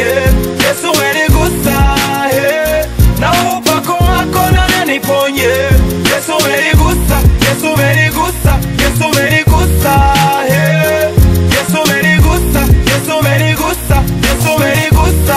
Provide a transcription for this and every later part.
niponye Yesu umenigusa eh. na upako wako nana niponye Yesu umenigusa Yesu umenigusa Yesu umenigusa eh. Yesu umenigusa Yesu umenigusa Yesu umenigusa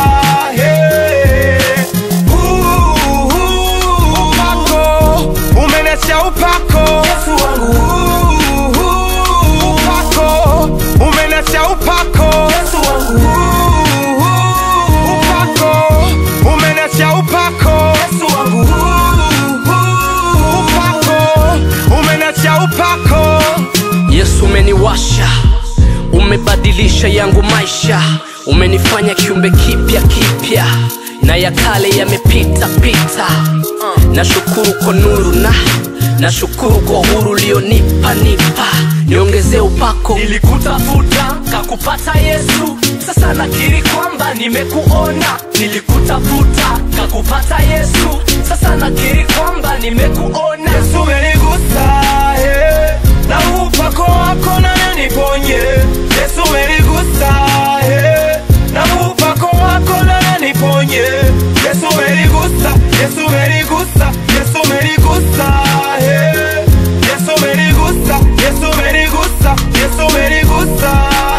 eh. Uh, uh, upako umenasha upako Yesu wangu uh, uh, upako umenasha upako Yesu wangu uh, uh, upako umenasha upako Yesu wangu uh, uh, upako umenasha upako Yesu umeniwasha, umebadilisha yangu maisha, umenifanya kiumbe kipya kipya, na ya kale yamepita pita. Nashukuru kwa nuru na nashukuru kwa uhuru ulionipa nipa, niongezee upako. Nilikutafuta kakupata Yesu, sasa nakiri kwamba nimekuona. Nilikutafuta kakupata Yesu, sasa nakiri kwamba nimekuona. Yesu umenigusa eh, na upako wako nana niponye Yesu umenigusa eh, na upako wako nana niponye Yesu umenigusa Yesu umenigusa Yesu umenigusa eh, Yesu umenigusa Yesu umenigusa Yesu umenigusa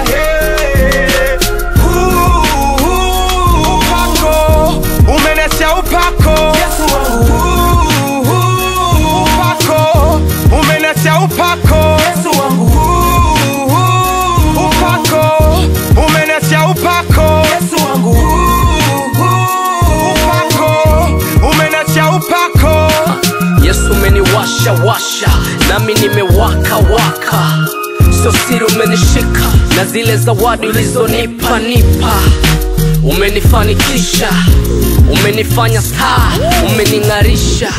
eh. Uh, uh, upako umenasha upako Yesu wangu uh, uh, upako umenasha upako Yesu wangu uh, uh, upako umenasha upako Yesu wangu uh, uh, upako umenasha upako Yesu umeniwasha washa, nami nimewaka waka, sio siri umenishika, na zile zawadi ulizonipa nipa, umenifanikisha, umenifanya star, umening'arisha.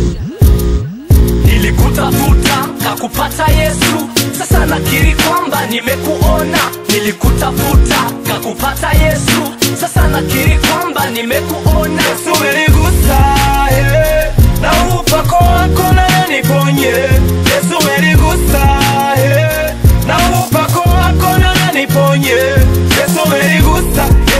Nilikutafuta kakupata Yesu, sasa nakiri kwamba nimekuona. Nilikutafuta kakupata Yesu, sasa nakiri kwamba nimekuona. Yesu umenigusa eh, na upako wako nana niponye Yesu umenigusa eh, na upako wako nana niponye Yesu umenigusa